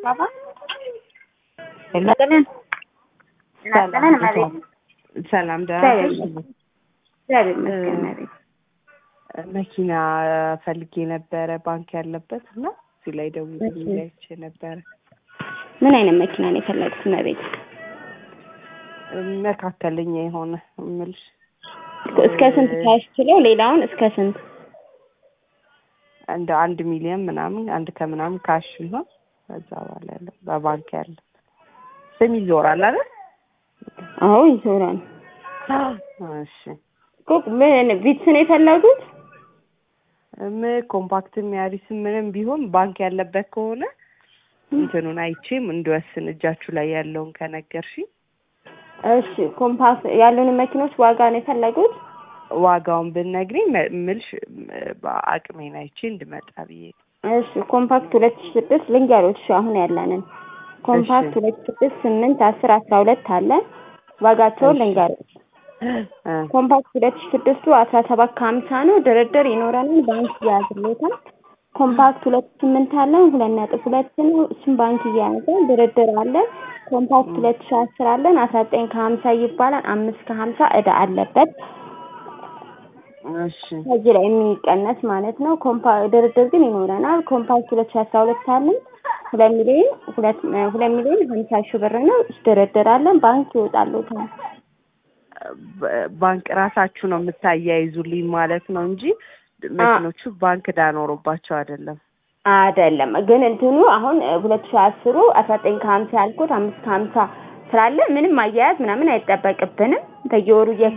ባባ እናጠነን እናጠነን መቤት ሰላም ደህና ነሽ? እግዚአብሔር ይመስገን መቤት መኪና ፈልጌ ነበረ ባንክ ያለበት እና እዚህ ላይ ደውዬ አይቼ ነበረ። ምን አይነት መኪና ነው የፈለጉት መቤት? መካከለኛ የሆነ እምልሽ እስከ ስንት ሳያስችለው ሌላውን እስከ ስንት? እንደ አንድ ሚሊዮን ምናምን አንድ ከምናምን ካሽ ቢሆን ከዛ በኋላ ያለው በባንክ ያለ ስም ይዞራል አይደል? አዎ ይዞራል። እሺ ኮክ ምን ቪትስ ነው የፈለጉት? ም ኮምፓክትም ያሪስም ምንም ቢሆን ባንክ ያለበት ከሆነ እንትኑን አይቼም እንድወስን እጃችሁ ላይ ያለውን ከነገርሽኝ እሺ ኮምፓክት ያሉን መኪኖች ዋጋ ነው የፈለጉት? ዋጋውን ብትነግሪኝ ምልሽ አቅሜን አይቼ እንድመጣ ብዬ እሺ ኮምፓክት ሁለት ሺህ ስድስት ልንገሮች እሺ አሁን ያለንን ኮምፓክት ሁለት ሺህ ስድስት ስምንት አስር አስራ ሁለት አለ ዋጋቸውን ልንገሮች ኮምፓክት ሁለት ሺህ ስድስቱ አስራ ሰባት ከሀምሳ ነው ድርድር ይኖረናል ባንክ እያያዝሎታል ኮምፓክት ሁለት ስምንት አለን ሁለት ነጥብ ሁለት ነው እሱም ባንክ እያያዘ ድርድር አለን ኮምፓክት ሁለት ሺህ አስር አለን አስራ ዘጠኝ ከሀምሳ ይባላል አምስት ከሀምሳ እዳ አለበት እሺ ከዚህ ላይ የሚቀነስ ማለት ነው። ኮምፓ ድርድር ግን ይኖረናል። ኮምፓክት ሁለት ሺህ አስራ ሁለት አለን ሁለት ሚሊዮን ሁለት ሁለት ሚሊዮን ሀምሳ ሺህ ብር ነው ድርድር አለን ባንክ ይወጣሉታል። ባንክ ራሳችሁ ነው የምታያይዙልኝ ማለት ነው እንጂ መኪኖቹ ባንክ ዳኖሮባቸው አይደለም። አይደለም ግን እንትኑ አሁን ሁለት ሺህ አስሩ አስራ ዘጠኝ ከሀምሳ ያልኩት አምስት ከሀምሳ ስላለ ምንም አያያዝ ምናምን አይጠበቅብንም በየወሩ